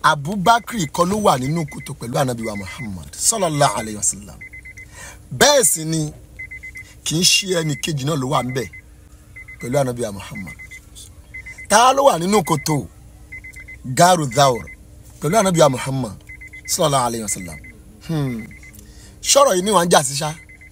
abubakar kọ́ ló wà nínú kòtò pẹ̀lú anabi wa muhammad sallallahu alayhi wa sallam bẹ́ẹ̀ sì ni kì í ṣe ẹnì kejì náà ló wà ń bẹ̀ pẹ̀lú anabi wa muhammad ta ló wà nínú kòtò garu dhawr pẹ̀lú anabi wa muhammad sallallahu alayhi wa sallam hmm. ṣọ́rọ̀ yìí ni wọ́n ń jà sí ṣá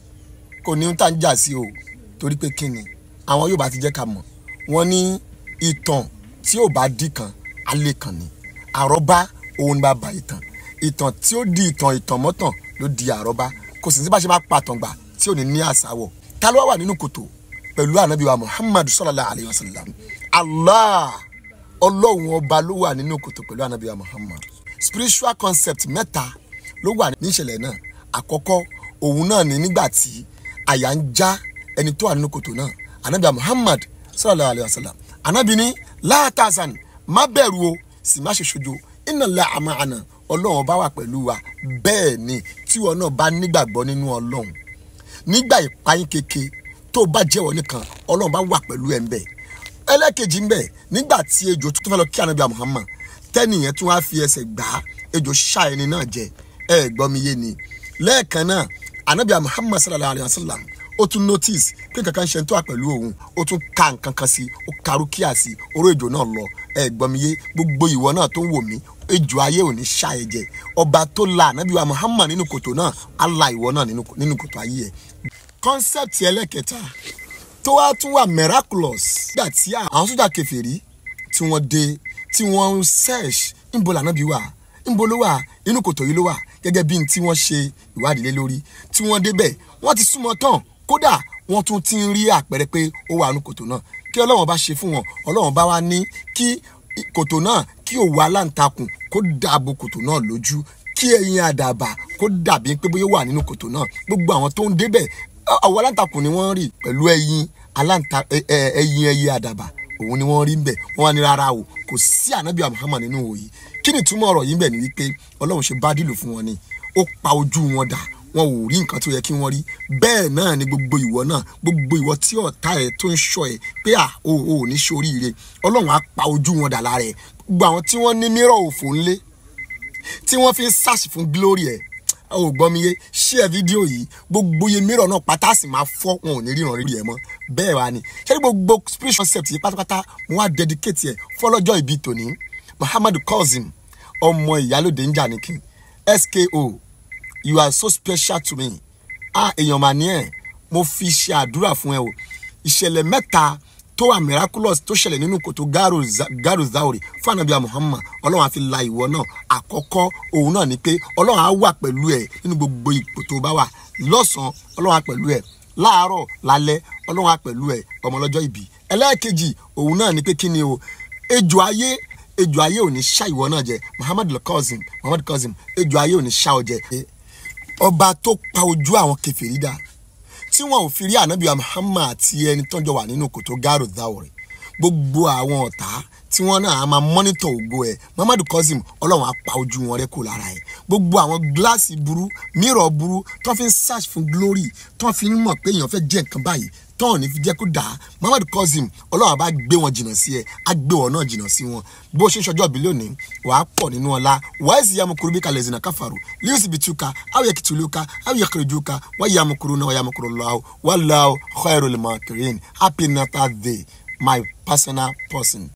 kò ní tá ń jà sí o torí pé kí ni àwọn yóò bá ti jẹ́ ká mọ̀ wọ́n ní ìtàn tí ò bá dì kan alẹ́ kan ni àrọ́bá òun bá ba ìtàn ìtàn tí ó di ìtàn ìtàn mọ́tàn ló di àrọ́bá kò sì sí bá ṣe máa pàtàn gbà tí ò ní ní àsáwọ̀ ta ló wà nínú kòtò pẹ̀lú ànábì wa muhammadu sallallahu alayhi wa sallam allah ọlọ́run ọba ló wà nínú kòtò pẹ̀lú ànábì wa muhammad spiritual concept mẹ́ta ló wà ní ìṣẹ̀lẹ̀ náà àkọ́kọ́ òun náà ní nígbà tí àyà ń já ẹni tó wà nínú kòtò náà ànábì wa muhammad sallallahu alayhi wa sallam ànábì ní láàtàzàn má bẹ̀rù o sì má ṣe ṣojo iná la àmà àná ọlọ́run ọba wà pẹ̀lú wa bẹ́ẹ̀ ni tíwọ náà bá nígbàgbọ́ nínú ọlọ́run nígbà ìpayín keke tó bá jẹ́wọ́ nìkan ọlọ́run bá wà pẹ̀lú ẹ̀ ń bẹ̀ ẹlẹ́kejì ń bẹ̀ nígbà tí ejò tó fẹ́ lọ kí ànábì Muhammad tẹ́nìyẹn tún wá fi ẹsẹ̀ gbá ejò ṣá ẹni náà jẹ ẹ gbọ́ mi yé ni lẹ́ẹ̀kan náà ànábì Muhammad sallallahu alayhi wa sallam ó tún notice pé kankan ṣe ń tó wà pẹ̀lú òun ó tún ka nǹkan kan sí ó karú kíá sí oró ejò náà lọ ẹ gbọ́ mi yé gbogbo ìwọ náà tó ń wò mí ejò ayé ò ní ṣá ẹ jẹ ọba tó la ànábì wa Muhammad nínú kòtò náà á la ìwọ náà nínú kòtò ayé ẹ concept ẹlẹ́kẹta tó wá tún wà miraculous nígbà tí àwọn sójà kèfèrí tí wọ́n dé tí wọ́n ń search ńbo lànàbí wà ńbo ló wà inú kòtò yìí ló wà gẹ́gẹ́ bí tí wọ́n ṣe ìwádìí lé lórí tí wọ́n débẹ̀ wọ́n ti súnmọ́ tán kódà wọ́n tún ti ń rí àpẹẹrẹ pé ó wà nínú kòtò náà kí ọlọ́run bá ṣe fún wọn ọlọ́run bá wá ní kí kòtò náà kí òwò aláǹtakùn kó dàbò kòtò náà lójú kí ẹyin àdàbà kó dàbí pé bóyá wà nínú kòtò náà gbogbo àwọn tó ń débẹ̀ àwọn aláǹtakùn ni wọ́n rí pẹ̀lú ẹyin aláǹta ẹyin ẹyẹ àdàbà òun ni wọ́n rí ń bẹ̀ wọ́n wá ní rárá o kò sí ànábì Muhammad nínú òyì kí ni túmọ̀ ọ̀rọ̀ yìí ń bẹ̀ ni wípé ọlọ́run ṣe bá dìlù fún wọn ni ó pa ojú wọn dà wọn ò rí nǹkan tó yẹ kí wọ́n rí bẹ́ẹ̀ náà ni gbogbo ìwọ náà gbogbo ìwọ tí ọ̀tá ẹ̀ tó ń ṣọ́ ẹ̀ pé à o ò ní ṣoríire ọlọ́run á pa ojú wọn dà lára ẹ̀ gbogbo àwọn tí wọ́n ní mírọ̀ òfò ńlé tí wọ́n fi ń sàṣì fún glory ẹ̀ ò gbọ́ mi yé share fídíò yìí gbogbo iye mìíràn náà pátá sì máa fọ́ wọn ò ní ríran rí ẹ̀ mọ́ bẹ́ẹ̀ wá ni ṣé ní gbogbo spiritual concept yìí pátápátá mo wá dedicate ẹ̀ fọlọ́jọ́ ìbí tòní Muhammadu Kazeem ọmọ ìyálòde ń jà ní kí SKO you are so special to me ah èèyàn mà ní ẹ̀ mo fi ṣe àdúrà fún ẹ o ìṣẹ̀lẹ̀ mẹ́ta tó wà miraculous tó ṣẹlẹ̀ nínú kòtò garu zauri fún anabiya muhammad ọlọ́run á fi la ìwọ náà àkọ́kọ́ òun náà ni pé ọlọ́run á wà pẹ̀lú ẹ̀ nínú gbogbo ipò tó bá wà lọ́sàn-án ọlọ́run á pẹ̀lú ẹ̀ láàárọ̀ lálẹ́ ọlọ́run á pẹ̀lú ẹ̀ ọmọ ọlọ́jọ́ ìbí ẹlẹ́ẹ̀kejì òun náà ni pé kí ni o ejò ayé ejò ayé ò ní ṣá ìwọ náà jẹ muhammad Kazeem muhammad Kazeem ejò ayé ò ní ṣá ọ jẹ ọba tó pa ojú àwọn kèfèrí dà tí wọn ò fi rí ànábìá Muhammad àti ẹni tọ́jọ́ wà nínú kòtò gáàrò dáwọ̀rẹ̀ gbogbo àwọn ọ̀tá tí wọ́n náà á máa mọ́nítọ̀ ògo ẹ̀ Muhammadu Kazeem ọlọ́run á pa ojú wọn rẹ́ kó lára ẹ̀ gbogbo àwọn gíláàsì burú mírọ̀ burú tó fi ń search fún glory tó fi ń mọ̀ pé èèyàn fẹ́ jẹ́ nǹkan báyìí tọ́ọ̀ ní fi jẹ́ kó dáa Muhammadu Kazeem ọlọ́run bá gbé wọn jìnnà sí ẹ á gbé wọn náà jìnnà sí wọn bó ṣe ń ṣọjọ́ bí lónìí wàá pọ̀ nínú ọlá wàá sì yàmùkúrú bí kalẹ̀ zina káfàrú líyùn síbi túkà àwọn yẹ kìtìlúkà àwọn yẹ kìrìjúkà wọ́n yàmùkúrú náà wọ́n yàmùkúrú lọ́wọ́ wọ́n lọ́wọ́ khairul makirin happy natal day my personal person.